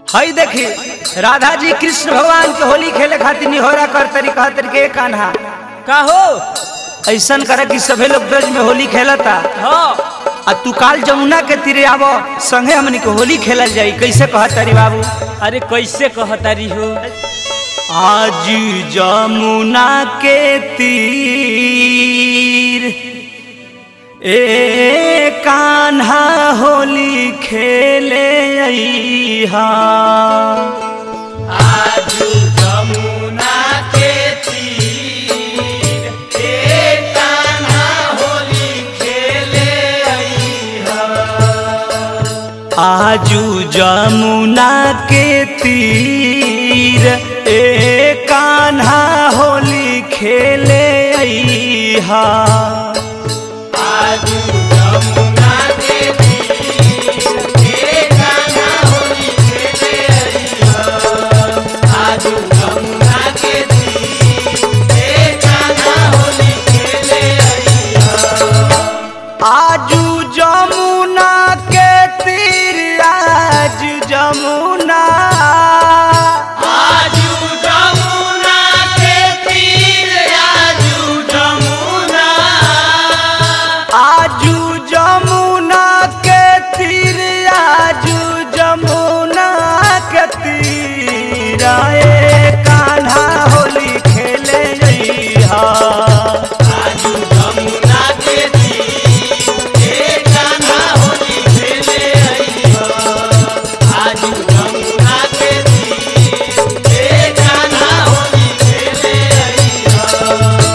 हई देखी राधा जी कृष्ण भगवान के होली खेले खातिर निहोरा कर तरी कह तरी के कान्हा का हो ऐसन करे कि सभे लोग ब्रज में होली खेलता हाँ आ तू काल जमुना के तीरे आवो संगे हमनी के होली खेलल जाई कैसे कह तरी बाबू अरे कैसे कहतारी हो आज जमुना के तीर ए कान्हा होली खेले अइहा आज जमुना के तीर ए कान्हा होली खेले अइहा आजू जमुना के तीर ए कान्हा होली खेले अइहा आजू जमुना के तीर ए कान्हा होली खेले अइहा आजू जमुना के तीर ए कान्हा होली खेले अइहा आजू जमुना के तीर आज जमुना आजू जमुना के तीर आजू जमुना आजू जमुना के तीर आजू जमुना के तीर ए कान्हा होली खेले जइहा आजू जमुना के तीर ए कान्हा होली खेले अइहा आजू जमुना के तीर ए कान्हा होली खेले अइहा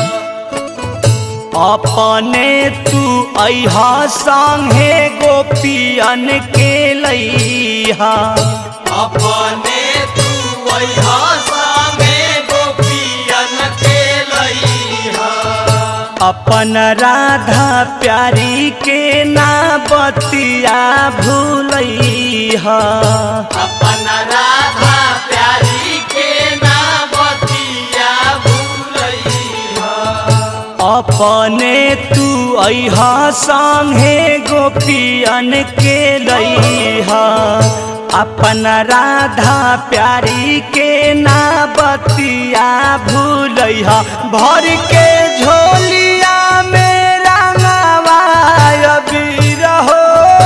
अपने तू अहा संगे गोपियन के लइहा अपने तू अहा संगे गोपियन के लइहा अपन राधा प्यारी के ना बतिया भूलइहा अपन राधा प्यारी के ना बतिया भूलइहा अपने तू अहा संगे गोपियन के लइहा अपन राधा प्यारी के ना बतिया भूलइहा भर के झोलिया में रंगवा अबीर हो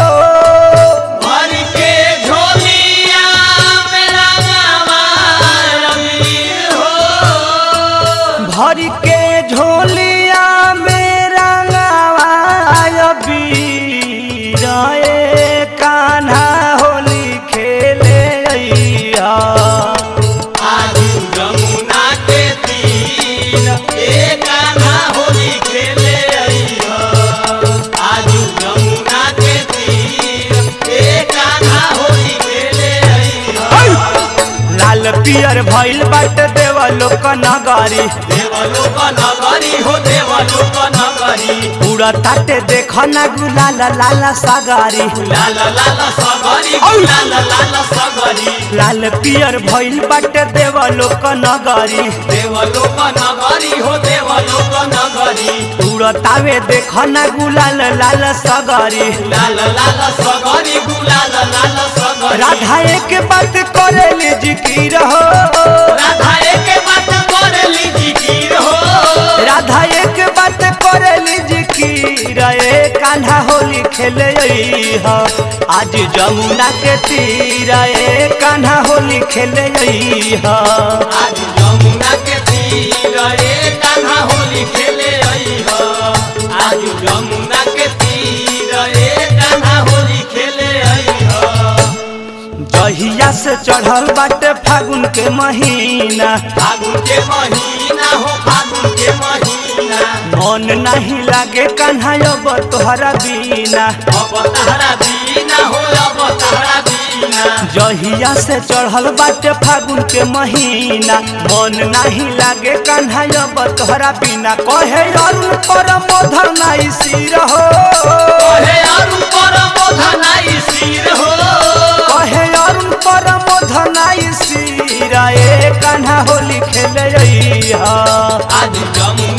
भर के झोलिया में रंगवा अबीर हो भर के झोलिया में रंगवा अबीर ए कान्हा होली खेले अइहा आजू जमुना के तीर ए कान्हा होली खेले अइहा आजू जमुना के तीर ए कान्हा होली खेले अइहा लाल पियर भइल बाट देवा लोक नगरी देवलोक नगरी हो देवलोक नगरी पूरा ताटे देख ना गुलाल लाल सगारी लाल लाल सगरी लाल लाल सगरी लाल पियर भइल बाटे देवा लोक नगरी देवलोक नगरी हो देवलोक नगरी उड़तावे देख ना गुलाल लाल सगारी लाल लाल सगरी गुलाल लाल सगरी राधा एक बात करेली जिकिर हो राधा एक बात करेली जिकिर हो राधा एक बात करेली जिकिर ए कान्हा होली खेले अइहा आज जमुना के तीर ए कान्हा होली खेले अइहा आज जमुना के तीर ए कान्हा होली खेले अइह आज जमुना के तीर ए कान्हा होली खेले अइह जहिया से चढ़ल बाटे फागुन के महीना फागुन के महीना हो फागुन के महीना मन नहीं लागे कान्हा अब तोहरा बीना अब तहरा बीना हो अब तहरा बीना जहिया से चढ़ल बाटे फागुन के महीना मन नहीं लागे कान्हा अब तोहरा बिना कहे अरुण पर मोधर नाई सिर हो कहे अरुण पर बोधनाई सिर हो कहे अरुण पर मोधर नाई सिर ए कान्हा होली खेले अइहा आज जमुना